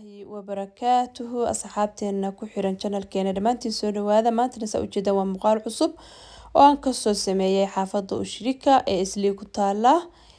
waraxmatullaahi wabarakaatuhu asxaabteena ku xiran janalkeena dhammaantiin soo dhawaada maantana saa ujeedaan waa muuqaal cusub oo aan kasoo sameeyay xaafada ushirika ee islii ku taala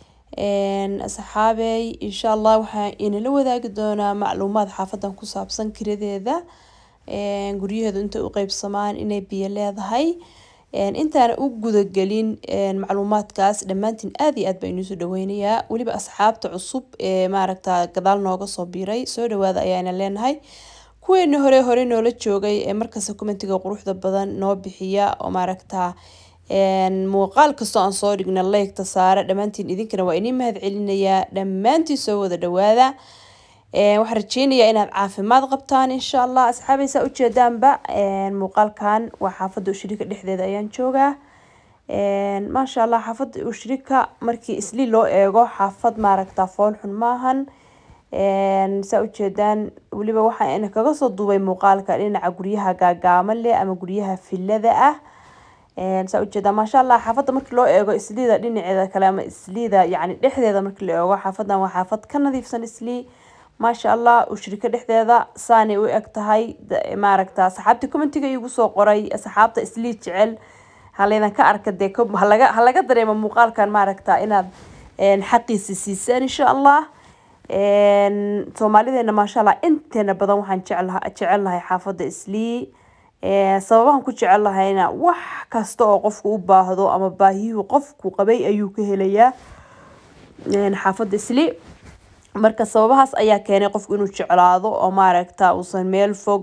asxaabey insha allah waxaa inala wadaagi doonaa macluumaad xaafadan ku saabsan kiradeeda guryaheedu intay u qeybsamaan inay biyo leedahay intaana u gudagelin macluumaadkaas dhammaantiin aad iyo aad baa inuusoo dhaweynayaa weliba asxaabta cusub ee maaragta gadaal nooga soo biiray soo dhawaada ayaana leenahay kuweeni hore hore noola joogay ee markasta commentiga quruxda badan noo bixiya oo maaragta muuqaal kastoo aan soo dhigna leygta saare dhammaantiin idinkana waa inii mahad celinayaa dhammaantiin soo wada dhawaada waxaan rajeynayaa inaad caafimaad qabtaan insha allah asxaabaysaa ujeedaanba muuqaalkan waa xaafada ushirika dhexdeeda ayaan joogaa maasha allah xaafada ushirika markii isli loo eego xaafad maaragta foolxun maahan saa ujeedaan weliba waxaa kaga soo duubay muuqaalka dhinaca guryaha gaagaama leh ama guryaha filada ah saa ujeedaa maasha allah xaafada markii loo eego isliida dhinaceeda kale ama isliida yani dhexdeeda markii la eego xaafadan waa xaafad ka nadiifsan islii maasha allah ushirika dhexdeeda saanay u eg tahay maaragta asxaabta commentiga igu soo qoray asxaabta islii jecel halaydan ka arka dee halaga halaga dareemo muuqaalkan maaragta inaad xaqiisi siisaan insha allah soomaalideena maasha allah inteena badan waxaan jeclaha jecelnahay xaafada islii sababahan ku jecelnahayna wax kasta oo qofku u baahdo ama baahiyuhu qofku qabay ayuu ka helayaa xaafada islii marka sababahaas ayaa keenay qofku inuu jeclaado oo maaragta uusan meel fog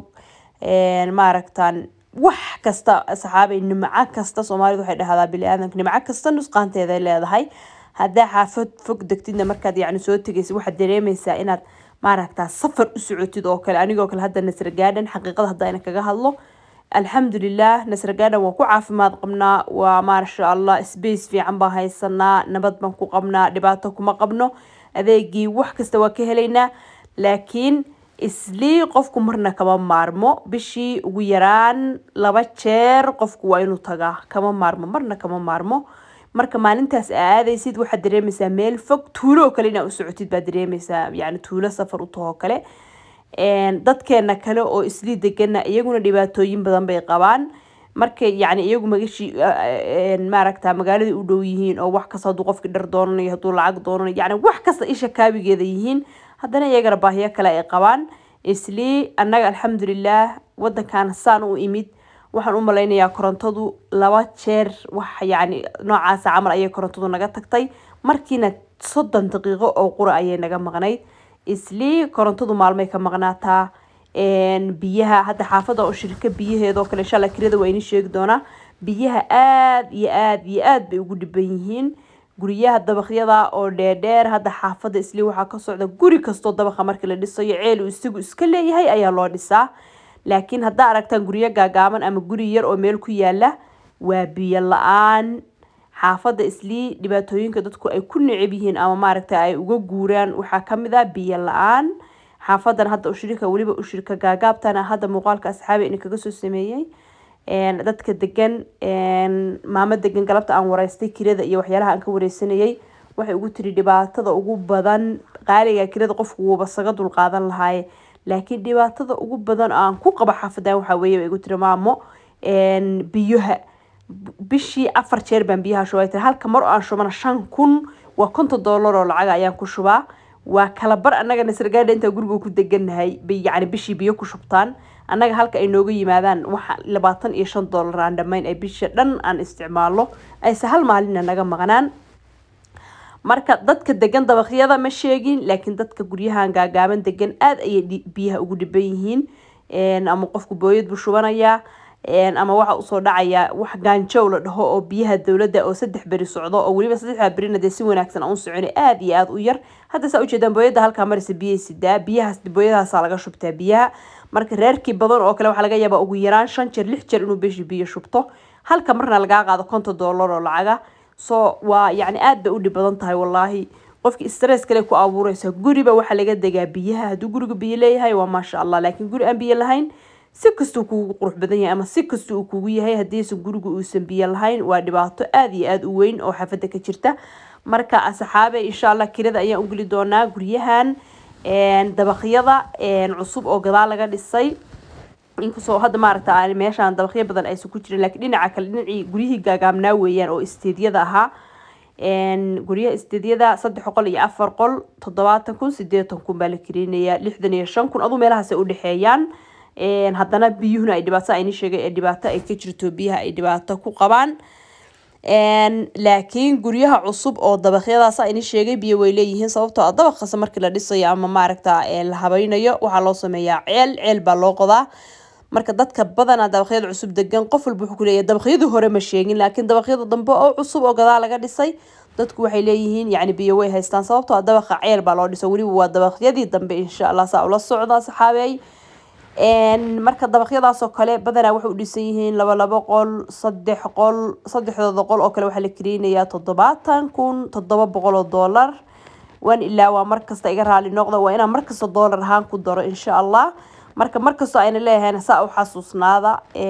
maaragtan wax kasta saxaabay nimco kasta soomaalidu waxay dhahdaa bili-aadanka nimco kasta nusqaanteeday leedahay haddaa xaafad fog degtidna markaad yacni soo tegaysa waxaad dareemaysaa inaad maaragta safar u socotid oo kale anigoo kale hadda nasra gaadhan xaqiiqada haddayna kaga hadlo alxamdulilah nasra gaadhan waan ku caafimaad qabnaa waa maasha allah space fiican baan haysanaa nabad baan ku qabnaa dhibaato kuma qabno adeegii wax kasta waa ka helaynaa laakiin islii qofku marna kama maarmo bishii ugu yaraan laba jeer qofku waa inuu tagaa kama maarmo marna kama maarmo marka maalintaas aa aadaysid waxaad dareemaysaa meel fog tuulo oo kale inaa u socotid baad dareemaysaa yani tuulo safar u tahoo kale dadkeena kale oo islii degana iyaguna dhibaatooyin badan bay qabaan markay yani iyagu magashi maaragta magaaladai u dhow yihiin oo wax kasta haduu qofki dhar doonanayo haduu lacag doonanayo yani wax kasta isha kaabigeeda yihiin haddana iyagana baahiyo kale ay qabaan islii annaga alxamdulilah wadankan saan u imid waxaan u malaynayaa korontadu laba jeer wax yani noocaasa camal ayay korontadu naga tagtay markiina soddon daqiiqo oo qura ayay naga maqnayd islii korontadu maalmay ka maqnaataa biyaha hadda xaafada oo shirka biyaheedoo kale insha alla kirada waa ini sheegi doonaa biyaha aada iyo aada iyo aada bay ugu dhiban yihiin guryaha dabaqyada oo dheerdheer hadda xaafada islii waxaa ka socda guri kastoo dabaqa markii la dhisayo ceel uu isagu iska leeyahay ayaa loo dhisaa laakiin haddaa aragtaan guryo gaagaaban ama guri yar oo meel ku yaala waa biyo la-aan xaafada islii dhibaatooyinka dadku ay ku necab yihiin ama maaragta ay uga guuraan waxaa kamid ah biyo la-aan xaafadan hadda ushirika weliba ushirika gaagaabtana hadda muuqaalka asxaabi ina kaga soo sameeyey dadka degan maamo degan galabta aan wareystay kirada iyo waxyaalaha aan ka wareysanayay waxay ugu tiri dhibaatada ugu badan qaaliga kirada qofku wuuba saga dulqaadan lahaaye laakiin dhibaatada ugu badan aan ku qabo xaafadan waxaa weeye bay igu tiri maamo biyaha bishii afar jeer baan biyaha shubay tiri halka mar oo aan shubana shan kun waa konton dollar oo lacag ayaan ku shubaa waa kala bar annaga nasragaadha intaa guriga ku degannahay bay yacni bishii biyo ku shubtaan annaga halka ay nooga yimaadaan waxa labaatan iyo shan dollar aan dhammayn ay bisha dhan aan isticmaalo ayse hal maalina naga maqnaan marka dadka degan dabaqyada ma sheegin laakiin dadka guryahan gaagaaban degan aada ayay biyaha ugu dhiban yihiin ama qofku booyad buu shubanayaa ama waxa usoo dhacaya wax gaanjow la dhaho oo biyaha dowladda oo saddex beri socdo oo weliba saddexdaa berina dee si wanaagsan aan u soconi aada iyo aada u yar hadda saa ujeedaan booyadda halkaa maraysa biyay sidaa biyahaas booyadahaasaa laga shubtaa biyaha marka reerkii badan oo kale waxaa laga yaabaa ugu yaraan shan jeer lix jeer inuu beshi biyo shubto halka marna lagaa qaado konton dollar oo lacaga so waa yacni aada bay u dhib badan tahay wallaahi qofki stress kale ku abuureysa guriba waxaa laga degaa biyaha hadduu guriga biyo leeyahay waa maasha allah laakiin guri aan biyo lahayn si kastuu kuugu qurux badan yahay ama si kasta uu kugu yahay haddiisan gurigu uusan biyo lahayn waa dhibaato aada iyo aada u weyn oo xaafada ka jirta marka asxaabe insha allah kirada ayaan ugeli doonaa guryahan dabaqyada cusub oo gadaal laga dhisay inkastoo hadda maaragta aan meeshaan dabaqyo badan aysan ku jirin laakiin dhinaca kale dhinacii guryihii gaagaabnaa weeyaan oo isteedyada ahaa guryaha isteedyada saddex boqol iyo afar qol toddobaatan kun sideetan kun baa la karinayaa lixdan iyo shan kun aduu meelahaas ay udhexeeyaan haddana biyuhuna ay dhibaato ayni sheegay ee dhibaato ay ka jirto biyaha ay dhibaato ku qabaan laakiin guryaha cusub oo dabaqyadaas ayni sheegay biyo way leeyihiin sababtoo ah dabaq kasta markii la dhisayo ama maaragta la habaynayo waxaa loo sameeyaa ceel ceel baa loo qodaa marka dadka badanaa dabaqyada cusub degan qof walba wuxuu kuleeyahay dabaqyadii hore ma sheegin laakiin dabaqyada dambe oo cusub oo gadaal laga dhisay dadku waxay leeyihiin yacni biyo way haystaan sababtoo ah dabaqa ceel baa loo dhiso weliba waa dabaqyadii dambe insha allah saa ula socda saxaabey marka dabaqyadaasoo kale badanaa waxay u dhisan yihiin laba labo qol saddex qol saddexdooda qol oo kale waxaa la karinayaa toddobaatan kun toddoba boqol oo doolar waan ilaa waa markasta iga raali noqda waa inaan markasta doolar ahaan ku daro insha allah marka markastoo ayna leeyahayn saa u xasuusnaada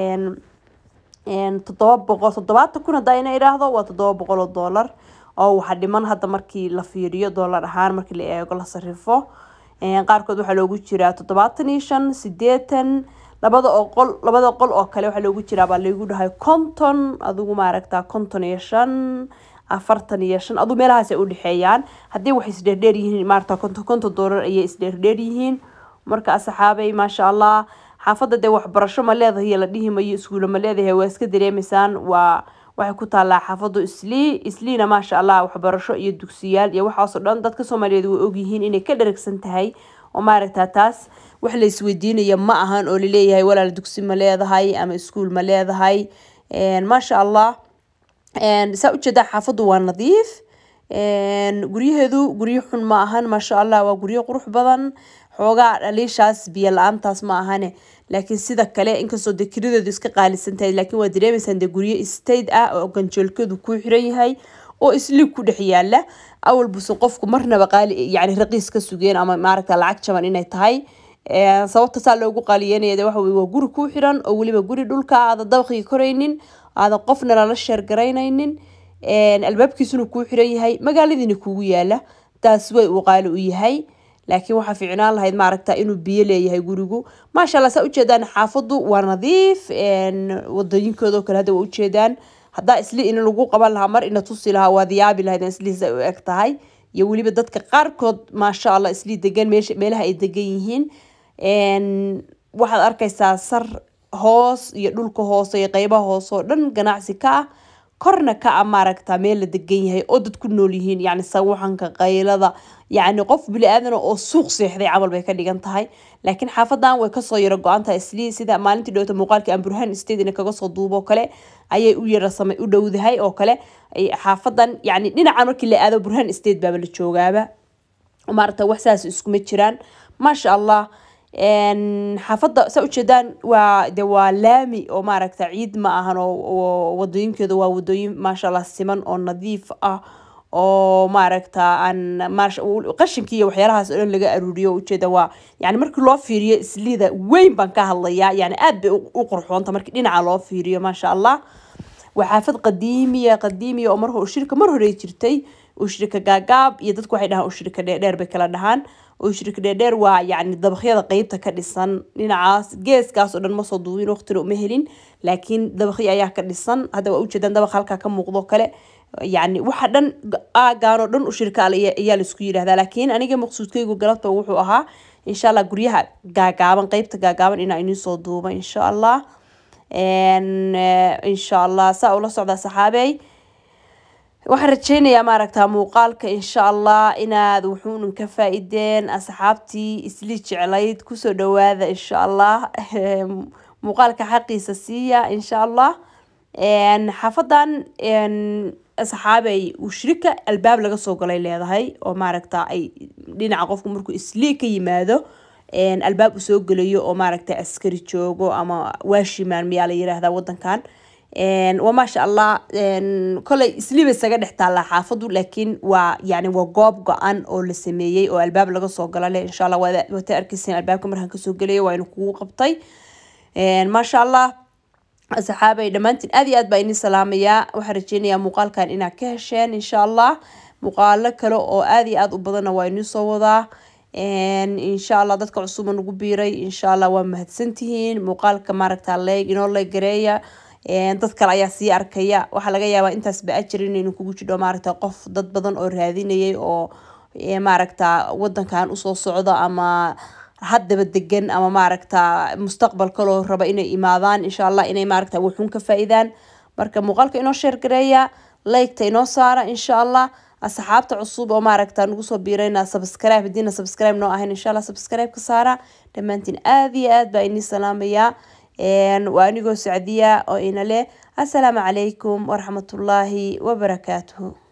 toddoba boqol toddobaatan kun hadda ayna idhaahdo waa toddoba boqol oo doolar oo waxaa dhiman hadda markii la fiiriyo doolar ahaan markii la eego la sarifo qaarkood waxaa loogu jiraa toddobaatan iyo shan sideetan labada oo qol labada qol oo kale waxaa loogu jiraa baa laygu dhahay konton adigu maaragtaa konton iyo shan afartan iyo shan aduu meelahaas ay udhexeeyaan haddii waxay isdheerdheer yihiin maaragta konton konton doolar ayay isdheerdheer yihiin marka asxaabay maasha allah xaafadda dee waxbarasho ma leedahay la dhihi mayo iskuulo ma leedahay waa iska dareemaysaan waa waxay ku taallaa xaafaddu islii isliina maasha allah waxbarasho iyo dugsiyaal iyo waxaasoo dhan dadka soomaaliyeed way ogyihiin inay ka dharagsan tahay oo maaragtaa taas wax la isweydiinaya ma ahan oo laleeyahay walaal dugsi ma leedahay ama iskuul ma leedahay maasha allah saa ujeedaa xaafaddu waa nadiif guryaheedu guryo xun ma ahan maasha allah waa guryo qurux badan xoogaa dhaliishaas biyo la-aantaas ma ahane laakiin sida kale inkastoo de kirideedu iska qaalisan tahay laakiin waa dareemaysaan de guryo state ah oo ganjeelkeedu ku xiran yahay oo isliig ku dhex yaala awal buse qofku marnaba qaali yani raqiis ka sugeen ama maaragta lacag jaban inay tahay sababta saa loogu qaaliyeynaya de waxa weye waa guri ku xiran oo weliba guri dhulka aadan dabaqii koraynin aadan qofna lala sheergaraynaynin albaabkiisuna kuu xiran yahay magaaladiina kugu yaala taas way uu qaali u yahay laakiin waxaa fiicnaan lahayd maaragta inuu biyo leeyahay gurigu maasha allah saa ujeedaan xaafaddu waa nadiif wadooyinkooda oo kale hadda waa ujeedaan haddaa isli in lagu qaban lahaa mar ina tusi lahaa waad yaabi lahayd islihiisa u eg tahay iyo weliba dadka qaarkood maasha allah isli degan meesha meelaha ay degan yihiin waxaad arkaysaa sar hoos iyo dhulka hoose iyo qeybaha hoose oo dhan ganacsi ka ah korna ka a maaragta meel la degan yahay oo dad ku nool yihiin yacni sawaxanka qaylada yacni qof bili aadana oo suuq seexday camal bay ka dhigan tahay laakiin xaafadan way kasoo yaro go-an tahay islii sida maalintii dhowta muuqaalkii aan burhaan stadina kaga soo duubo kale ayay u yara samay u dhowdahay oo kale xaafadan yacni dhinacan markii la aado burhaan state baaba la joogaaba maaragta wax saas iskuma jiraan maasha allah xaafadda saa ujeedaan waa de waa laami oo maaragta ciid ma ahan oo wadooyinkeeda waa wadooyin maasha allah siman oo nadiif ah oo maaragta aan qashinkii iyo waxyaalahaas oo dhan laga aruuriyo ujeeda waa yani markii loo fiiriyo islida weyn baan ka hadlayaa yani aad bay u qurxoonta markii dhinaca loo fiiriyo maasha allah waa xaafad qadiimiya qadiimiya oo mar ushirka mar hore jirtay ushirika gaagaab iyo dadku waxay dhahaan ushirika dheerdheer bay kala dhahaan ushirika dheerdheer waa yacni dabaqyada qeybta ka dhisan dhinacaas geeskaas oo dhan ma soo duubin waqtina uma helin laakiin dabaqyo ayaa ka dhisan hadda waa ujeedaan dabaq halkaa ka muuqdo kale yacni waxa dhan aagaanoo dhan ushirka ayaa laisku yidhahdaa laakiin aniga maqsuudkaygu galabta wuxuu ahaa insha allah guryaha gaagaaban qeybta gaagaaban inaa inii soo duuba insha allah insha allah saa ula socdaa saxaabey waxaan rajeynayaa maaragtaa muuqaalka insha allah inaad wuxuunan ka faa-ideen asxaabtii isli jeclayd kusoo dhawaada insha allah muuqaalka xaqiisa siiya insha allah xaafadan saxaabey ushirika albaab laga soo galay leedahay oo maaragta ay dhinaca qofku markuu islii ka yimaado albaab uu soo gelayo oo maaragta askari joogo ama waashimaan miyaa la yiraahdaa wadankan waa maasha allah koley isliiba isaga dhex taallaa xaafadu laakiin waa yani waa goob go-an oo la sameeyey oo albaab laga soo gala leh insha allah waata arkayseen albaabka markaan kasoo gelayo waa inu kugu qabtay maasha allah asxaabay dhammaantiin aad iyo aad baa idin salaamayaa waxaan rajeynayaa muuqaalkan inaad ka hesheen insha allah muuqaalo kale oo aad iyo aad u badanna waa idin soo wadaa insha allah dadka cusuba nagu biiray insha allah waa mahadsantihiin muuqaalka maaragta leeg inoo leeg gareeya dad kale ayaa sii arkaya waxaa laga yaabaa intaasba ajir inaynu kugu jidho maaragta qof dad badan oo raadinayay oo maaragta wadankan usoo socdo ama haddaba degan ama maaragta mustaqbal kaloo raba inay imaadaan insha allah inay maaragta wuxuun ka faa-idaan marka muuqaalka inoo sheer gareeya laygta inoo saara insha allah asxaabta cusub oo maaragta nagu soo biirayna subscribe hadiina subscribe noo ahayn insha allah subscribe ka saara dhammaantiin aada iyo aad baa inii salaamayaa waa anigoo sacdiya oo ina leh assalaamu calaykum waraxmatullaahi wabarakaatuhu